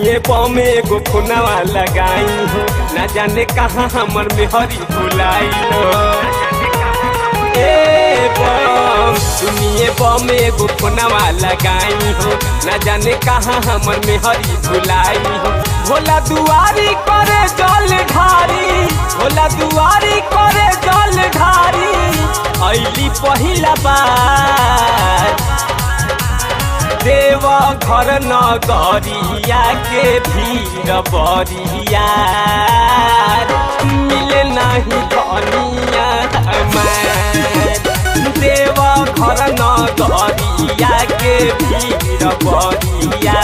सुनिए बम एगो खुनवा लगाई हो न जाने कहाँ हमर मेहरी भुलाई हो ए बम सुनिए बम एगो खुनवा लगाई हो न जाने कहाँ हमर मेहरी भुलाई हो भोला दुआरी करे जल ढारी भोला दुआरी करे जल ढारी ऐली पहिला बार देव घर नगरिया के भीड़ बरिया मिले नहीं धनिया हमार देव घर नगरिया के भीड़ बरिया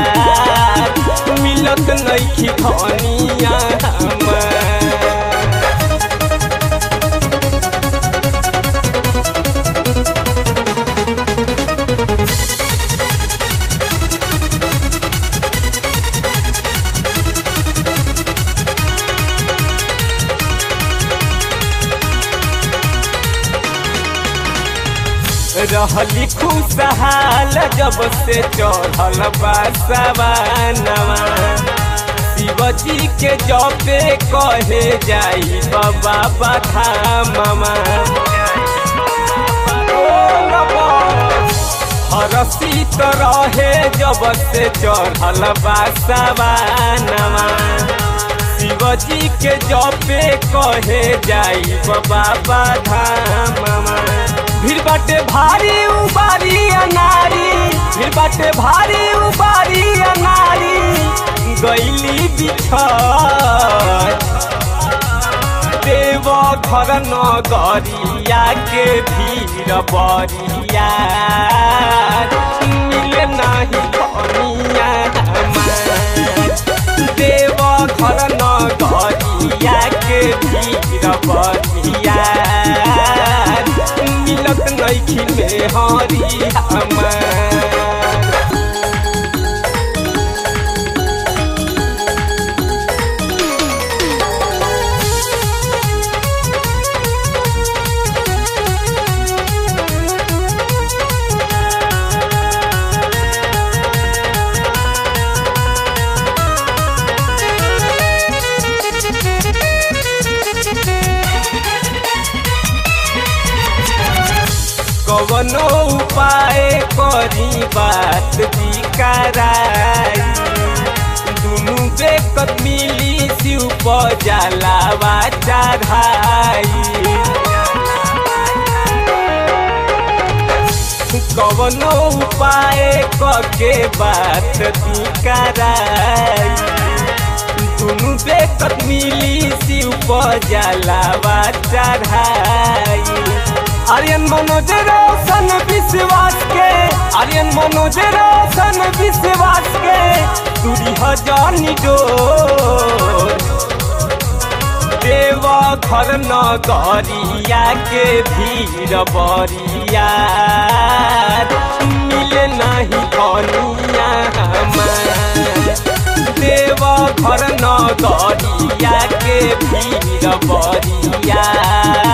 मिलत नहीं धनिया हमार रहली खुशहाल जब से चढ़ल बासवानवा शिवजी के जपे कहे जाई बाबा बधामवा हरसी तो रहे जब से चढ़ल बासवानवा शिवजी के जपे कहे जाई बाबा बधामवा भीड़ बाटे भारी उबारी अनारी भीड़ बाटे भारी उबारी अनारी गैली बिछड़ देव घर नगरिया के भीड़ बरिया मिले नहीं कनिया देव घर नगरिया के भीड़ बरिया मिलत नइखी में हरी हमार कवनो उपाय करी बात बिकराई दुनु बेकत मिली शिव पजलावा चढ़ाई कवनो उपाय कके बात बिकराई दुनु बेकत मिली शिव पजलावा चढ़ाई आर्यन मनोज रोशन विश्वास के आर्यन मनोज रोशन विश्वास के दूरी हजानी डोर देव घर नगरिया के भीड़ बरिया मिले नहीं धनिया देव घर नगरिया के भीड़ बरिया